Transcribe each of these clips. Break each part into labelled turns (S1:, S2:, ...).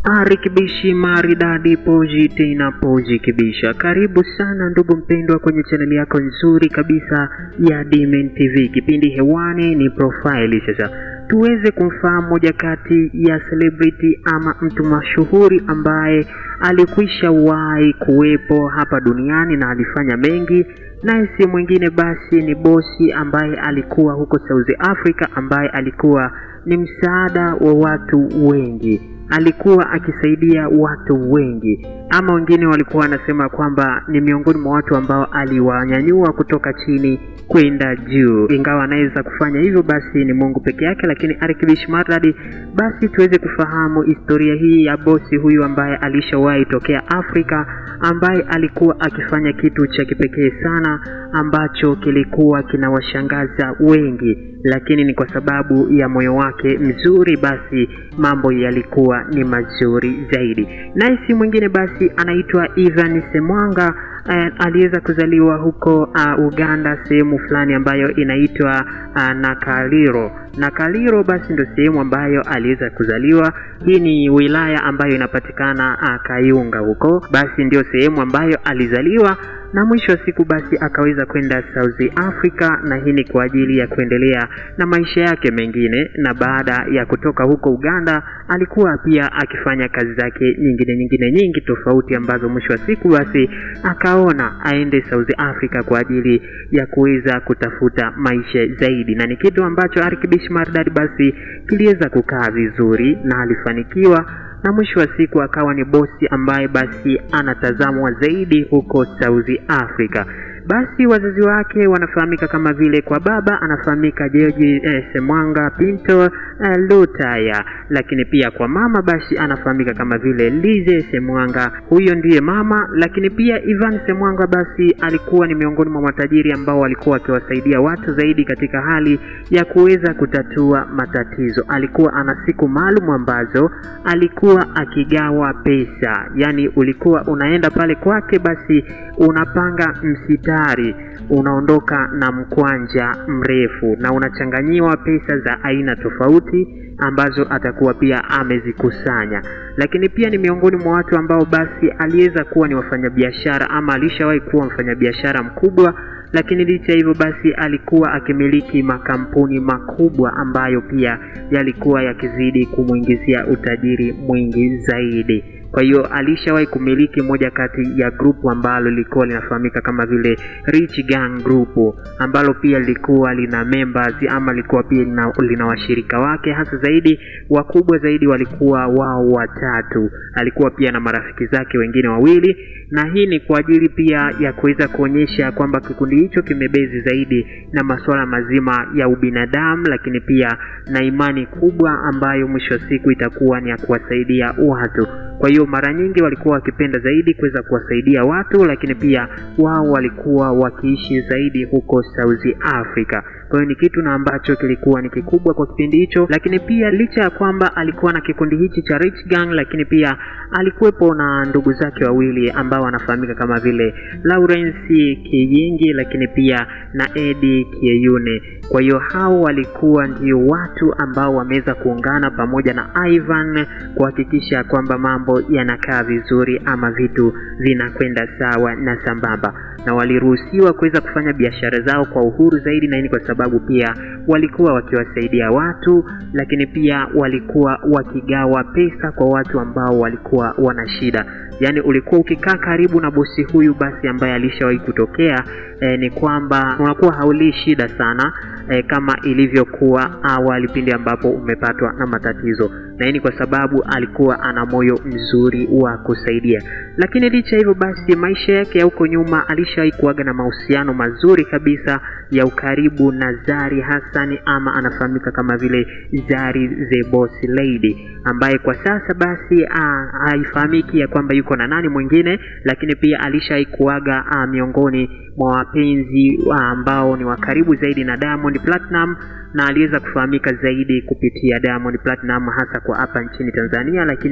S1: Ari Kibishi maridadi poji tena poji kibisha. Karibu sana ndugu mpendwa kwenye chaneli yako nzuri kabisa ya Dmen TV. Kipindi hewani ni profile. Sasa tuweze kumfahamu moja kati ya celebrity ama mtu mashuhuri ambaye alikwisha wahi kuwepo hapa duniani na alifanya mengi, naye si mwingine basi ni bosi ambaye alikuwa huko South Africa, ambaye alikuwa ni msaada wa watu wengi alikuwa akisaidia watu wengi, ama wengine walikuwa wanasema kwamba ni miongoni mwa watu ambao aliwanyanyua kutoka chini kwenda juu. Ingawa anaweza kufanya hivyo, basi ni Mungu peke yake. Lakini Arkibish Maradi, basi tuweze kufahamu historia hii ya bosi huyu ambaye alishawahi tokea Afrika, ambaye alikuwa akifanya kitu cha kipekee sana ambacho kilikuwa kinawashangaza wengi, lakini ni kwa sababu ya moyo wake mzuri, basi mambo yalikuwa ni mazuri zaidi. Naye si mwingine basi anaitwa Ivan Semwanga. Uh, aliweza kuzaliwa huko uh, Uganda sehemu fulani ambayo inaitwa uh, Nakaliro. Nakaliro basi ndio sehemu ambayo aliweza kuzaliwa. Hii ni wilaya ambayo inapatikana uh, Kayunga huko, basi ndio sehemu ambayo alizaliwa na mwisho wa siku basi akaweza kwenda South Africa, na hii ni kwa ajili ya kuendelea na maisha yake mengine. Na baada ya kutoka huko Uganda, alikuwa pia akifanya kazi zake nyingine nyingine nyingi tofauti, ambazo mwisho wa siku basi akaona aende South Africa kwa ajili ya kuweza kutafuta maisha zaidi, na ni kitu ambacho Arkibish Mardad basi kiliweza kukaa vizuri na alifanikiwa na mwisho wa siku akawa ni bosi ambaye basi anatazamwa zaidi huko South Africa. Basi wazazi wake wanafahamika kama vile, kwa baba anafahamika George eh, Semwanga Pinto eh, Lutaya, lakini pia kwa mama basi anafahamika kama vile Lize Semwanga, huyo ndiye mama. Lakini pia Ivan Semwanga basi alikuwa ni miongoni mwa matajiri ambao walikuwa wakiwasaidia watu zaidi katika hali ya kuweza kutatua matatizo. Alikuwa ana siku maalum ambazo alikuwa akigawa pesa, yaani ulikuwa unaenda pale kwake, basi unapanga msita tayari unaondoka na mkwanja mrefu na unachanganyiwa pesa za aina tofauti ambazo atakuwa pia amezikusanya. Lakini pia ni miongoni mwa watu ambao basi aliweza kuwa ni wafanyabiashara ama alishawahi kuwa mfanyabiashara mkubwa, lakini licha hivyo basi alikuwa akimiliki makampuni makubwa ambayo pia yalikuwa yakizidi kumwingizia utajiri mwingi zaidi. Kwa hiyo alishawahi kumiliki moja kati ya grupu ambalo lilikuwa linafahamika kama vile Rich Gang Group ambalo pia lilikuwa lina members ama lilikuwa pia lina, lina washirika wake, hasa zaidi wakubwa zaidi walikuwa wao watatu. Alikuwa pia na marafiki zake wengine wawili, na hii ni kwa ajili pia ya kuweza kuonyesha kwamba kikundi hicho kimebezi zaidi na masuala mazima ya ubinadamu, lakini pia na imani kubwa ambayo mwisho wa siku itakuwa ni ya kuwasaidia watu. Kwa hiyo mara nyingi walikuwa wakipenda zaidi kuweza kuwasaidia watu, lakini pia wao walikuwa wakiishi zaidi huko South Africa. Kwa hiyo ni kitu na ambacho kilikuwa ni kikubwa kwa kipindi hicho, lakini pia licha ya kwamba alikuwa na kikundi hichi cha Rich Gang, lakini pia alikuwepo na ndugu zake wawili ambao wanafahamika kama vile Lawrence Kiyingi, lakini pia na Eddie Kieyune. Kwa hiyo hao walikuwa ndio watu ambao wameweza kuungana pamoja na Ivan kuhakikisha kwamba mambo yanakaa vizuri ama vitu vinakwenda sawa na sambamba, na waliruhusiwa kuweza kufanya biashara zao kwa uhuru zaidi, na hii kwa sababu pia walikuwa wakiwasaidia watu, lakini pia walikuwa wakigawa pesa kwa watu ambao walikuwa wana shida. Yaani ulikuwa ukikaa karibu na bosi huyu basi ambaye alishawahi kutokea eh, ni kwamba unakuwa haulii shida sana eh, kama ilivyokuwa awali pindi ambapo umepatwa na matatizo, na hii ni kwa sababu alikuwa ana moyo mzuri wa kusaidia. Lakini licha hivyo basi, maisha yake ya huko nyuma alishawahi kuaga na mahusiano mazuri kabisa ya ukaribu na Zari Hassan ama anafahamika kama vile Zari the Boss Lady, ambaye kwa sasa basi haifahamiki ya kwamba yuko na nani mwingine, lakini pia alishawahi kuaga miongoni mwa wapenzi ambao ni wa karibu zaidi na Diamond Platinum na aliweza kufahamika zaidi kupitia Diamond Platinum hasa kwa hapa nchini Tanzania, lakini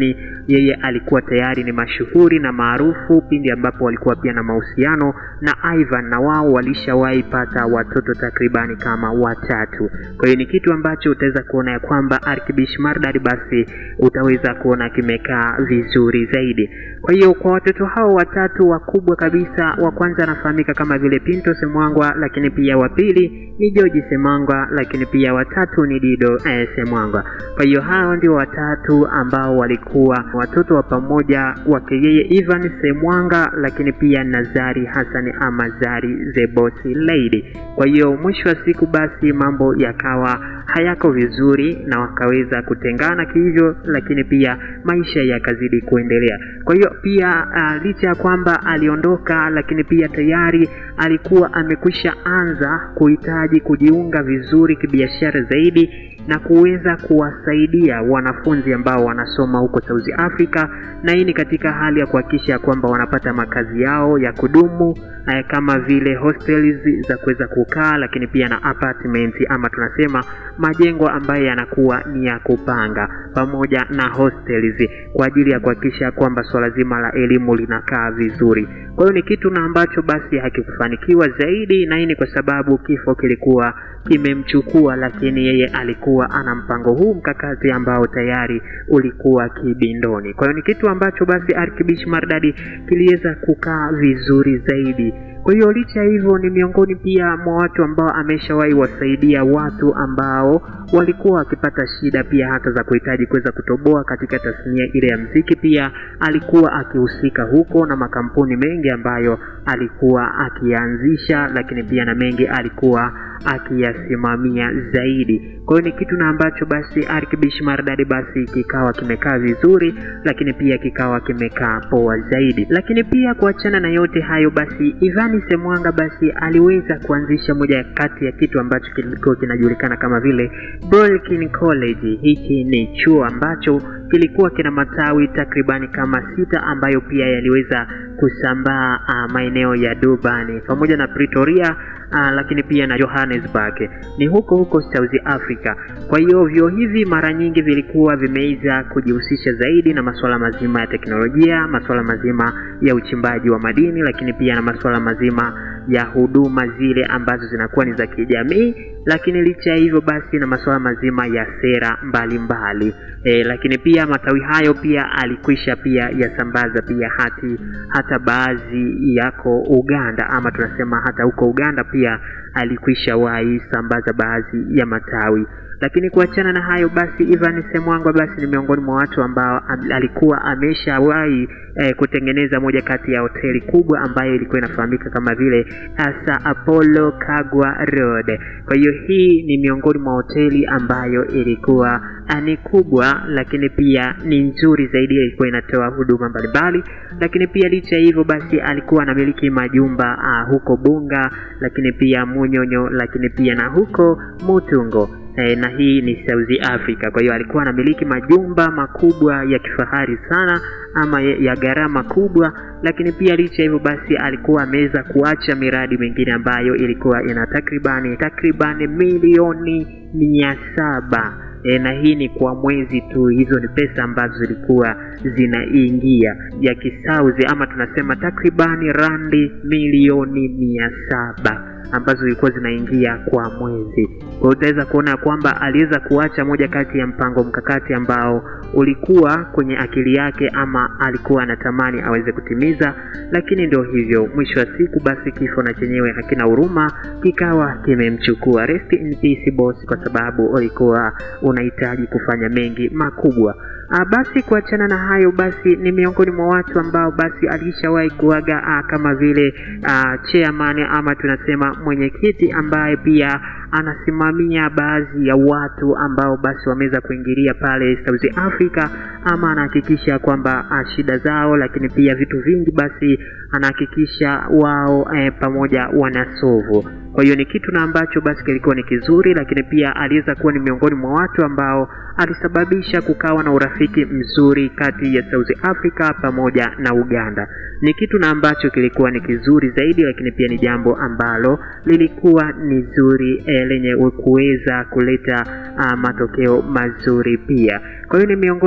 S1: yeye alikuwa tayari ni mashuhuri na maarufu pindi ambapo walikuwa pia na mahusiano na Ivan, na wao walishawahi pata watoto takribani kama watatu. Kwa hiyo ni kitu ambacho utaweza kuona ya kwamba Arkibish Mardad basi utaweza kuona kimekaa vizuri zaidi. Kwa hiyo kwa watoto hao watatu wakubwa kabisa, wa kwanza anafahamika kama vile Pinto Semwangwa, lakini pia wa pili ni George Semwangwa, lakini pia watatu ni Dido eh, Semwangwa. Kwa hiyo hao ndio watatu ambao walikuwa watoto wa pamoja wake yeye Ivan Semwanga, lakini pia Nazari Hassan ama Zari the Boss Lady. Kwa hiyo mwisho wa siku basi mambo yakawa hayako vizuri na wakaweza kutengana kihivyo, lakini pia maisha yakazidi kuendelea. Kwa hiyo pia uh, licha ya kwamba aliondoka, lakini pia tayari alikuwa amekwisha anza kuhitaji kujiunga vizuri kibiashara zaidi na kuweza kuwasaidia wanafunzi ambao wanasoma huko South Africa, na hii ni katika hali ya kuhakikisha kwamba wanapata makazi yao ya kudumu eh, kama vile hostels za kuweza kukaa, lakini pia na apartment ama tunasema majengo ambayo yanakuwa ni ya kupanga pamoja na hostels kwa ajili ya kuhakikisha kwamba swala zima la elimu linakaa vizuri. Kwa hiyo ni kitu na ambacho basi hakikufanikiwa zaidi, na hii ni kwa sababu kifo kilikuwa kimemchukua, lakini yeye alikuwa ana mpango huu mkakati ambao tayari ulikuwa kibindoni. Kwa hiyo ni kitu ambacho basi Arkibish Mardadi kiliweza kukaa vizuri zaidi. Kwa hiyo licha hivyo, ni miongoni pia mwa watu ambao ameshawahi wasaidia watu ambao walikuwa wakipata shida pia hata za kuhitaji kuweza kutoboa katika tasnia ile ya mziki. Pia alikuwa akihusika huko na makampuni mengi ambayo alikuwa akianzisha, lakini pia na mengi alikuwa akiyasimamia zaidi. Kwa hiyo ni kitu na ambacho basi Arkibish Mardadi basi kikawa kimekaa vizuri, lakini pia kikawa kimekaa poa zaidi. Lakini pia kuachana na yote hayo, basi Ivani Semwanga basi aliweza kuanzisha moja kati ya kitu ambacho kilikuwa kinajulikana kama vile Brooklyn College. Hiki ni chuo ambacho kilikuwa kina matawi takribani kama sita ambayo pia yaliweza kusambaa uh, maeneo ya Durban pamoja na Pretoria uh, lakini pia na Johannesburg ni huko huko South Africa. Kwa hiyo vyuo hivi mara nyingi vilikuwa vimeweza kujihusisha zaidi na masuala mazima ya teknolojia, masuala mazima ya uchimbaji wa madini, lakini pia na masuala mazima ya huduma zile ambazo zinakuwa ni za kijamii, lakini licha ya hivyo basi na masuala mazima ya sera mbalimbali mbali. E, lakini pia matawi hayo pia alikwisha pia yasambaza pia hati hata baadhi yako Uganda ama tunasema hata huko Uganda pia alikwisha wahi sambaza baadhi ya matawi lakini kuachana na hayo basi Ivan Semwangwa basi ni miongoni mwa watu ambao am, alikuwa ameshawahi eh, kutengeneza moja kati ya hoteli kubwa ambayo ilikuwa inafahamika kama vile Asa Apollo Kagwa Road. Kwa hiyo hii ni miongoni mwa hoteli ambayo ilikuwa ni kubwa, lakini pia ni nzuri zaidi, ilikuwa inatoa huduma mbalimbali. Lakini pia licha ya hivyo basi alikuwa anamiliki majumba uh, huko Bunga, lakini pia Munyonyo, lakini pia na huko Mutungo e, na hii ni South Africa. Kwa hiyo alikuwa anamiliki majumba makubwa ya kifahari sana ama ya gharama kubwa, lakini pia licha hivyo basi alikuwa ameweza kuacha miradi mingine ambayo ilikuwa ina takribani takribani milioni mia saba e, na hii ni kwa mwezi tu. Hizo ni pesa ambazo zilikuwa zinaingia ya kisauzi ama tunasema takribani randi milioni mia saba ambazo zilikuwa zinaingia kwa mwezi. Kwa hiyo utaweza kuona kwamba aliweza kuacha moja kati ya mpango mkakati ambao ulikuwa kwenye akili yake ama alikuwa anatamani aweze kutimiza, lakini ndio hivyo, mwisho wa siku basi kifo na chenyewe hakina huruma, kikawa kimemchukua. Rest in peace boss, kwa sababu ulikuwa unahitaji kufanya mengi makubwa. A, basi kuachana na hayo basi ni miongoni mwa watu ambao basi alishawahi kuaga a, kama vile a, chairman ama tunasema mwenyekiti ambaye pia anasimamia baadhi ya watu ambao basi wameweza kuingilia pale South Africa, ama anahakikisha kwamba shida zao, lakini pia vitu vingi basi anahakikisha wao e, pamoja wanasovu. Kwa hiyo ni kitu na ambacho basi kilikuwa ni kizuri, lakini pia aliweza kuwa ni miongoni mwa watu ambao alisababisha kukawa na urafiki mzuri kati ya South Africa pamoja na Uganda. Ni kitu na ambacho kilikuwa ni kizuri zaidi, lakini pia ni jambo ambalo lilikuwa ni zuri e, lenye kuweza kuleta a, matokeo mazuri pia. Kwa hiyo ni miongoni mwa watu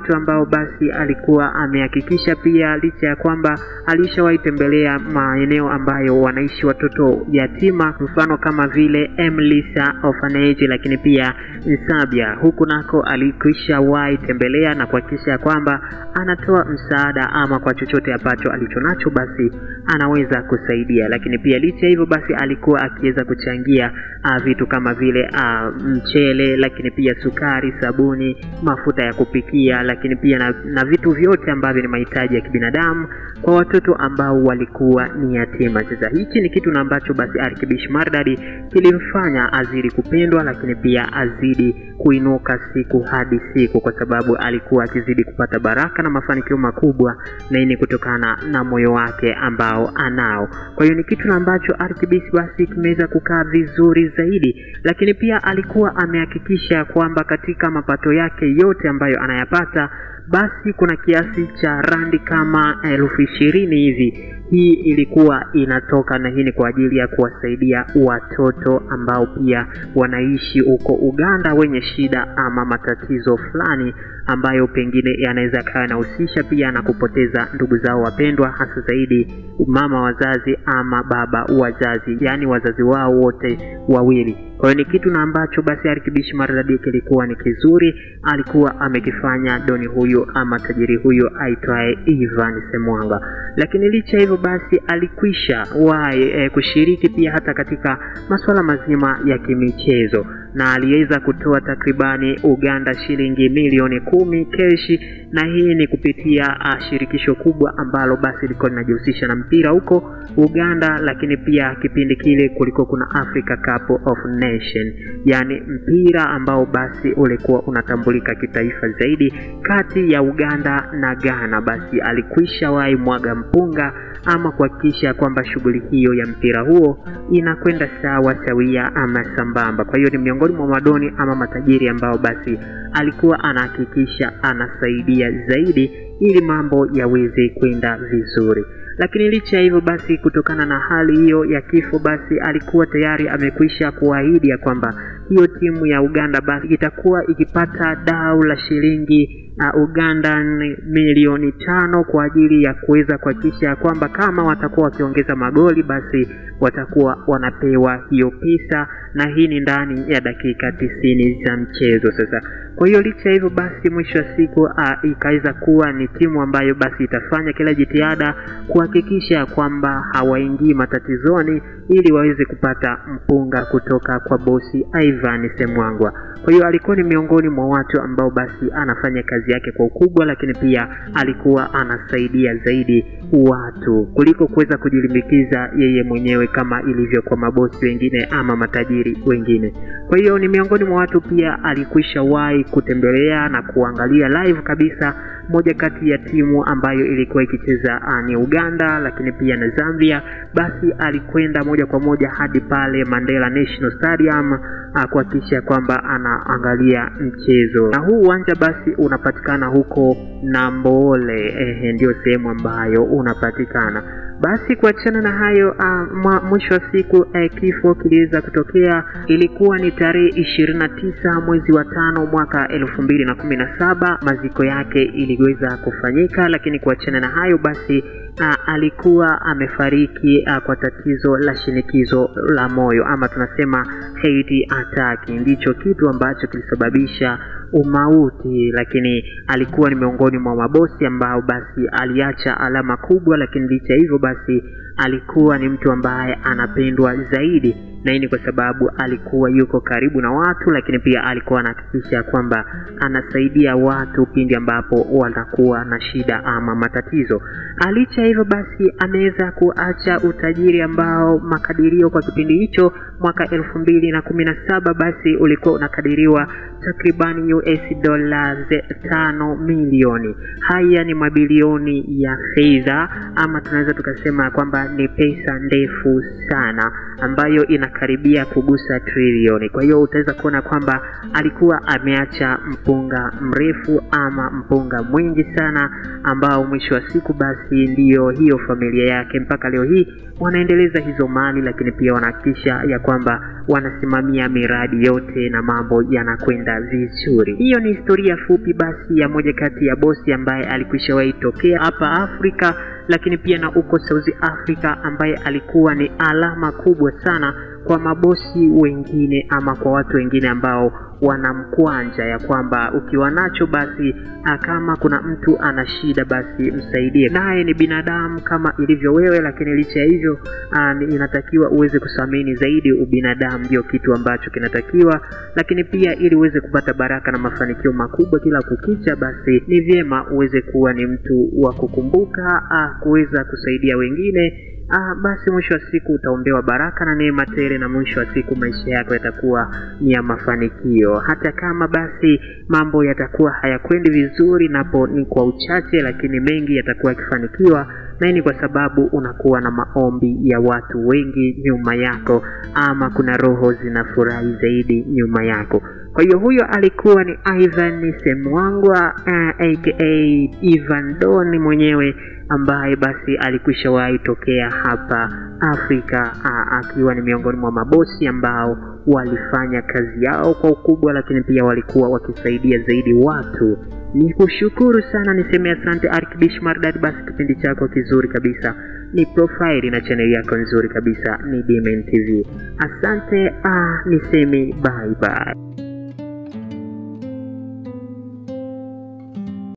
S1: watu ambao basi alikuwa amehakikisha pia, licha ya kwamba alishawahi tembelea maeneo ambayo wanaishi watoto yatima, mfano kama vile Emlisa Orphanage, lakini pia Nsabia, huku nako alikwisha wahi tembelea na kuhakikisha kwamba anatoa msaada ama kwa chochote ambacho alichonacho basi anaweza kusaidia. Lakini pia licha hivyo basi alikuwa akiweza kuchangia uh, vitu kama vile uh, mchele, lakini pia sukari, sabuni, mafuta ya kupikia, lakini pia na, na vitu vyote ambavyo ni mahitaji ya kibinadamu kwa watoto ambao walikuwa ni yatima. Sasa hichi ni kitu na ambacho basi Arkibish Mardadi kilimfanya azidi kupendwa, lakini pia azidi kuinuka siku hadi siku, kwa sababu alikuwa akizidi kupata baraka na mafanikio makubwa, na hii ni kutokana na moyo wake ambao anao. Kwa hiyo ni kitu na ambacho Arkibish basi kimeweza kukaa vizuri zaidi, lakini pia alikuwa amehakikisha kwamba katika mapato yake yote ambayo anayapata basi kuna kiasi cha randi kama elfu ishirini hivi. Hii ilikuwa inatoka na hii ni kwa ajili ya kuwasaidia watoto ambao pia wanaishi huko Uganda wenye shida ama matatizo fulani ambayo pengine yanaweza kawa yanahusisha pia na kupoteza ndugu zao wapendwa, hasa zaidi mama wazazi ama baba wazazi, yaani wazazi wao wote wawili. Kwa hiyo ni kitu na ambacho basi Arkibish Mardadi kilikuwa ni kizuri, alikuwa amekifanya doni huyu ama tajiri huyu aitwaye Ivan Semwanga. Lakini licha hivyo basi alikwisha wahi e, kushiriki pia hata katika masuala mazima ya kimichezo na aliweza kutoa takribani Uganda shilingi milioni kumi keshi, na hii ni kupitia uh, shirikisho kubwa ambalo basi lilikuwa linajihusisha na mpira huko Uganda, lakini pia kipindi kile kulikuwa kuna Africa Cup of Nation, yani mpira ambao basi ulikuwa unatambulika kitaifa zaidi kati ya Uganda na Ghana. Basi alikwisha wahi mwaga mpunga ama kuhakikisha kwamba shughuli hiyo ya mpira huo inakwenda sawa sawia ama sambamba. Kwa hiyo ni miongoni mwa madoni ama matajiri ambao basi alikuwa anahakikisha anasaidia zaidi ili mambo yaweze kwenda vizuri. Lakini licha ya hivyo basi, kutokana na hali hiyo ya kifo, basi alikuwa tayari amekwisha kuahidi ya kwamba hiyo timu ya Uganda basi itakuwa ikipata dau la shilingi uh, Uganda milioni tano kwa ajili ya kuweza kuhakikisha kwamba kama watakuwa wakiongeza magoli basi watakuwa wanapewa hiyo pesa, na hii ni ndani ya dakika tisini za mchezo. Sasa kwa hiyo licha hivyo basi, mwisho wa siku uh, ikaweza kuwa ni timu ambayo basi itafanya kila jitihada kuhakikisha kwamba hawaingii matatizoni ili waweze kupata mpunga kutoka kwa bosi Ivan Semwangwa. Kwa hiyo alikuwa ni miongoni mwa watu ambao basi anafanya kazi yake kwa ukubwa, lakini pia alikuwa anasaidia zaidi watu kuliko kuweza kujilimbikiza yeye mwenyewe kama ilivyo kwa mabosi wengine ama matajiri wengine. Kwa hiyo ni miongoni mwa watu pia alikwisha wahi kutembelea na kuangalia live kabisa moja kati ya timu ambayo ilikuwa ikicheza ni Uganda, lakini pia na Zambia. Basi alikwenda moja kwa moja hadi pale Mandela National Stadium kuhakikisha kwamba anaangalia mchezo, na huu uwanja basi unapatikana huko Namboole, ehe, ndio sehemu ambayo unapatikana. Basi kuachana na hayo uh, mwisho wa siku uh, kifo kiliweza kutokea. Ilikuwa ni tarehe ishirini na tisa mwezi wa tano mwaka elfu mbili na kumi na saba maziko yake iliweza kufanyika, lakini kuachana na hayo basi uh, alikuwa amefariki uh, kwa tatizo la shinikizo la moyo ama tunasema heart attack, ndicho kitu ambacho kilisababisha umauti, lakini alikuwa ni miongoni mwa mabosi ambao basi aliacha alama kubwa, lakini licha hivyo basi alikuwa ni mtu ambaye anapendwa zaidi, na hii ni kwa sababu alikuwa yuko karibu na watu, lakini pia alikuwa anahakikisha kwamba anasaidia watu pindi ambapo wanakuwa na shida ama matatizo. Licha hivyo basi ameweza kuacha utajiri ambao makadirio kwa kipindi hicho mwaka elfu mbili na kumi na saba basi ulikuwa unakadiriwa takribani US dola tano milioni. Haya ni mabilioni ya fedha, ama tunaweza tukasema kwamba ni pesa ndefu sana ambayo ina inakaribia kugusa trilioni. Kwa hiyo utaweza kuona kwamba alikuwa ameacha mpunga mrefu ama mpunga mwingi sana, ambao mwisho wa siku basi ndiyo hiyo familia yake mpaka leo hii wanaendeleza hizo mali, lakini pia wanahakikisha ya kwamba wanasimamia miradi yote na mambo yanakwenda vizuri. Hiyo ni historia fupi basi ya moja kati ya bosi ambaye alikwishawahi tokea hapa Afrika, lakini pia na uko South Africa, ambaye alikuwa ni alama kubwa sana kwa mabosi wengine ama kwa watu wengine ambao wanamkwanja ya kwamba ukiwa nacho basi kama kuna mtu ana shida basi msaidie. Naye ni binadamu kama ilivyo wewe, lakini licha ya hivyo inatakiwa uweze kuthamini zaidi ubinadamu, ndio kitu ambacho kinatakiwa. Lakini pia ili uweze kupata baraka na mafanikio makubwa kila kukicha, basi ni vyema uweze kuwa ni mtu wa kukumbuka kuweza kusaidia wengine. Ah, basi mwisho wa siku utaombewa baraka na neema tele, na mwisho wa siku maisha yako yatakuwa ni ya mafanikio. Hata kama basi mambo yatakuwa hayakwendi vizuri, napo ni kwa uchache, lakini mengi yatakuwa yakifanikiwa, na hii ni kwa sababu unakuwa na maombi ya watu wengi nyuma yako, ama kuna roho zinafurahi zaidi nyuma yako. Kwa hiyo huyo alikuwa ni Ivan Semwangwa uh, aka Ivan Don mwenyewe ambaye basi alikwisha wahi tokea hapa Afrika uh, akiwa ni miongoni mwa mabosi ambao walifanya kazi yao kwa ukubwa, lakini pia walikuwa wakisaidia zaidi watu. Ni kushukuru sana, niseme asante Arkidish Mardad. Basi kipindi chako kizuri kabisa ni profile na chaneli yako nzuri kabisa ni Dimen TV. Asante, uh, niseme bye bye.